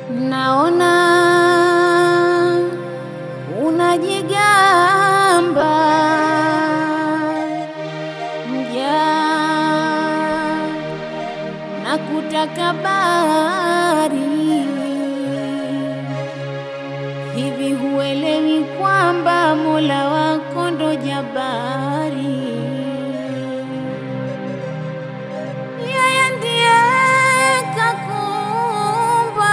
Naona unajigamba mja na kutakabari, hivi huelewi kwamba Mola wako ndo jabari? Yeye ndiye kakuumba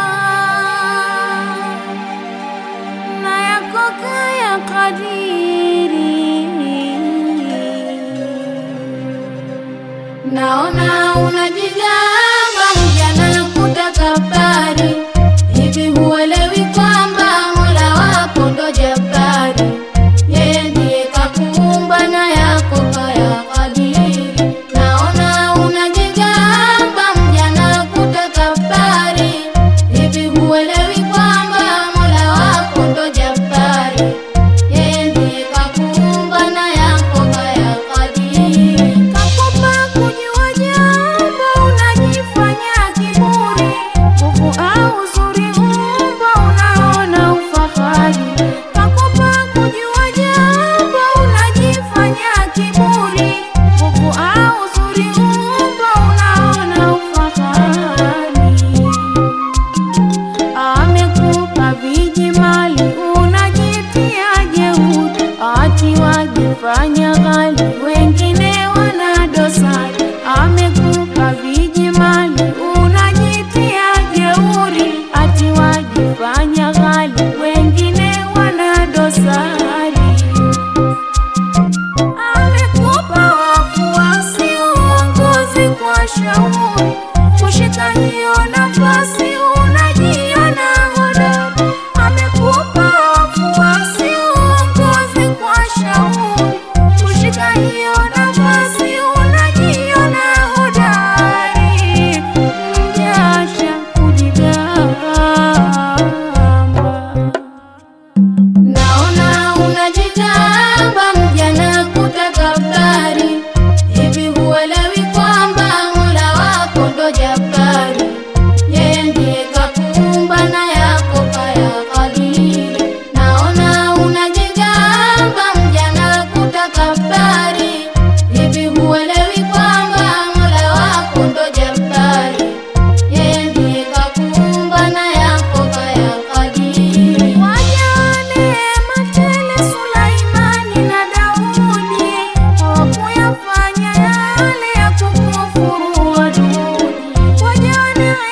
na yako kaya kadiri. Naona unajigamba mjana kutakabari, hivi huelewi kwamba Mola wako ndo jabari? Yeye ndiye kakuumba na yako kaya kadiri. Naona unajigamba mjana kutakabari, hivi huelewi kwamba Mola wako ndo jabari? Yeye ndiye kakuumba na yako kaya kadiri. Kakupa kujua jambo unajifanya kiburi, nguvu au uzuri umbo unaona ufahari. Kakupa kujua jambo unajifanya kiburi, nguvu au uzuri umbo unaona ufahari. Amekupa viji mali unajitia jeuri, ati wajifanya ghali, wengine wana dosari. Amekupa viji mali unajitia jeuri, ati wajifanya ghali, wengine wana dosari. Amekupa wafuasi uongozi kwa shauri, kushika hiyo nafasi unajiona hodari. Amekupa wafuasi uongozi kwa shauri, kushika hiyo nafasi unajiona hodari. Mjasha kujigamba Naona unajitamba mjana kutakabari, hivi huelewi kwamba Mola wako ndo jabari? Yeye ndiye kakuumba na yako kaya kadiri. Naona unajigamba mjana kutakabari, hivi huelewi kwamba Mola wako ndo jabari? Yeye ndiye kakuumba na yako kaya kadiri. Wajane matele Sulaimani na Daudi hawakuyafanya yale ya kukufuru adui. Wajane